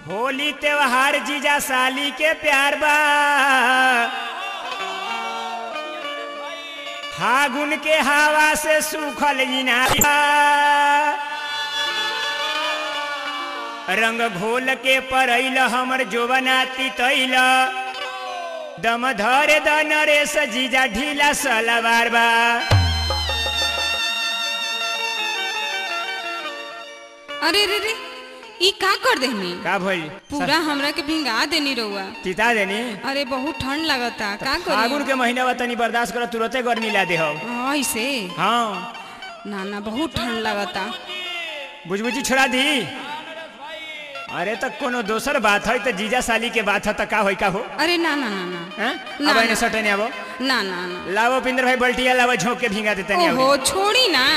होली त्योहार जीजा साली के प्यार बा फागुन के हवा से सूखल इनार बा। रंग घोल के परैल हमर जोबना तितैल दम धरे द नरेश जीजा ढीला सलवार बा अरे रे रे ई का कर देनी का भइल पूरा हमरा के भिंगा देनी रउआ तिता देनी अरे बहुत ठंड लगता का फागुन करी के महीना बा तनी बर्दाश्त कर तुरंते गर्मी ला दे ऐसे हाँ ना ना बहुत ठंड लगता बुझबुझी छोड़ा दी अरे तो कोनो दोसर बात है तो जीजा साली के बात है तो का होई का हो अरे ना ना ना ना हैं? ना, अब ना। इन्हें सटे नहीं आवो ना ना ना लावो पिंदर भाई बल्टिया लावो झोंक के भींगा देते नहीं ओहो छोड़ी ना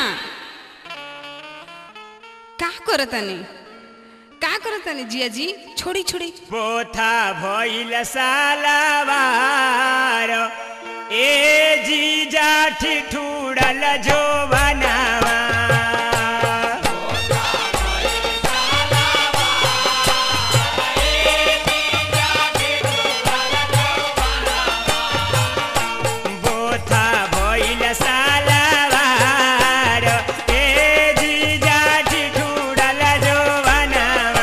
का करतनी का करतनी जिया जी छोड़ी छोड़ी पोथा भइल सालावार ए जीजा ठिठुरल जो बनावा बोथा भइल सालावार ए जीजा ठिठुरल जो बनावा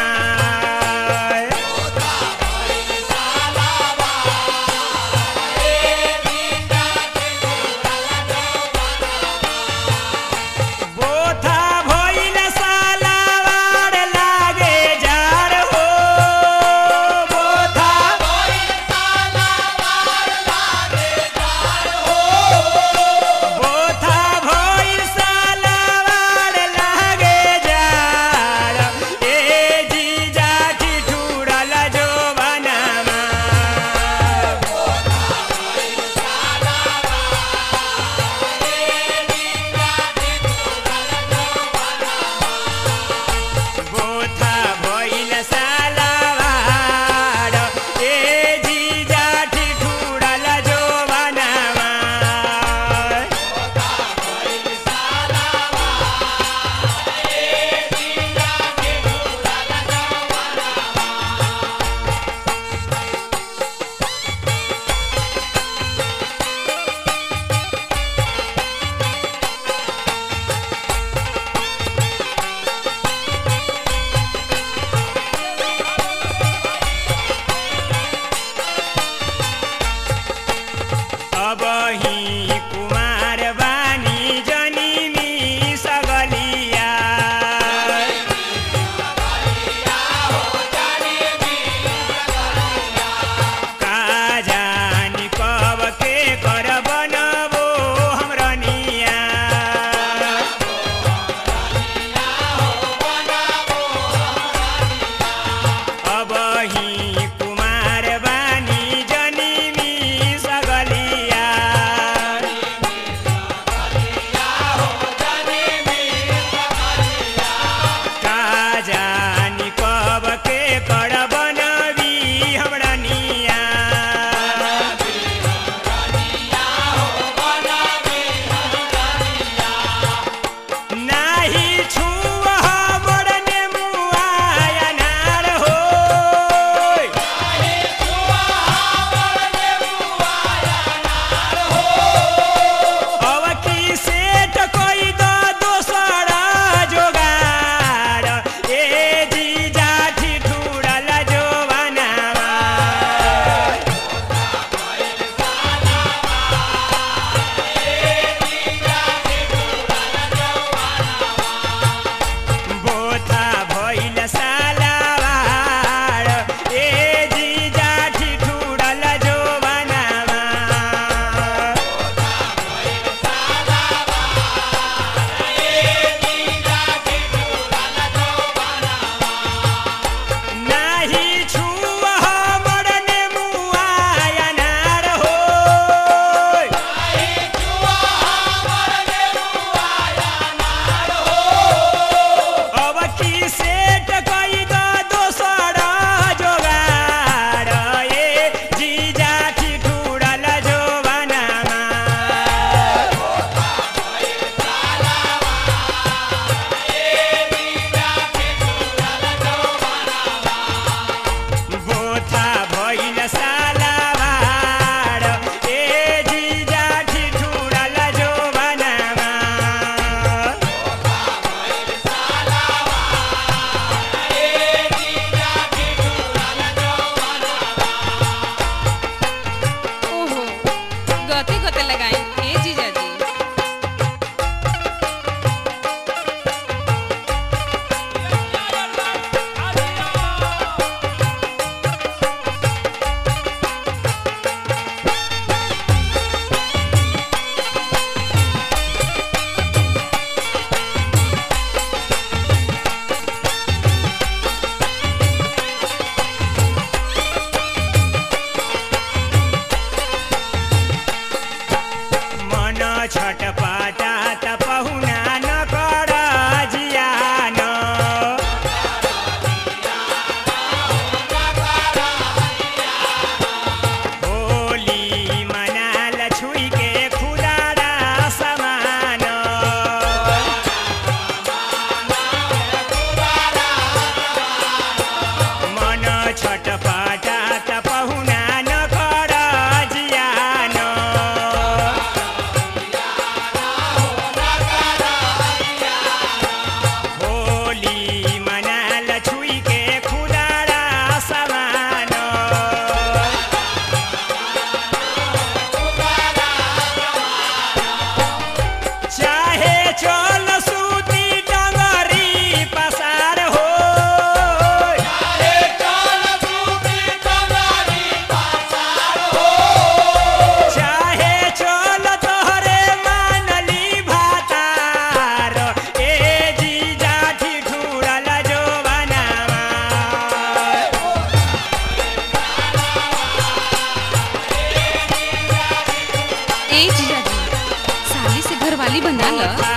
चलो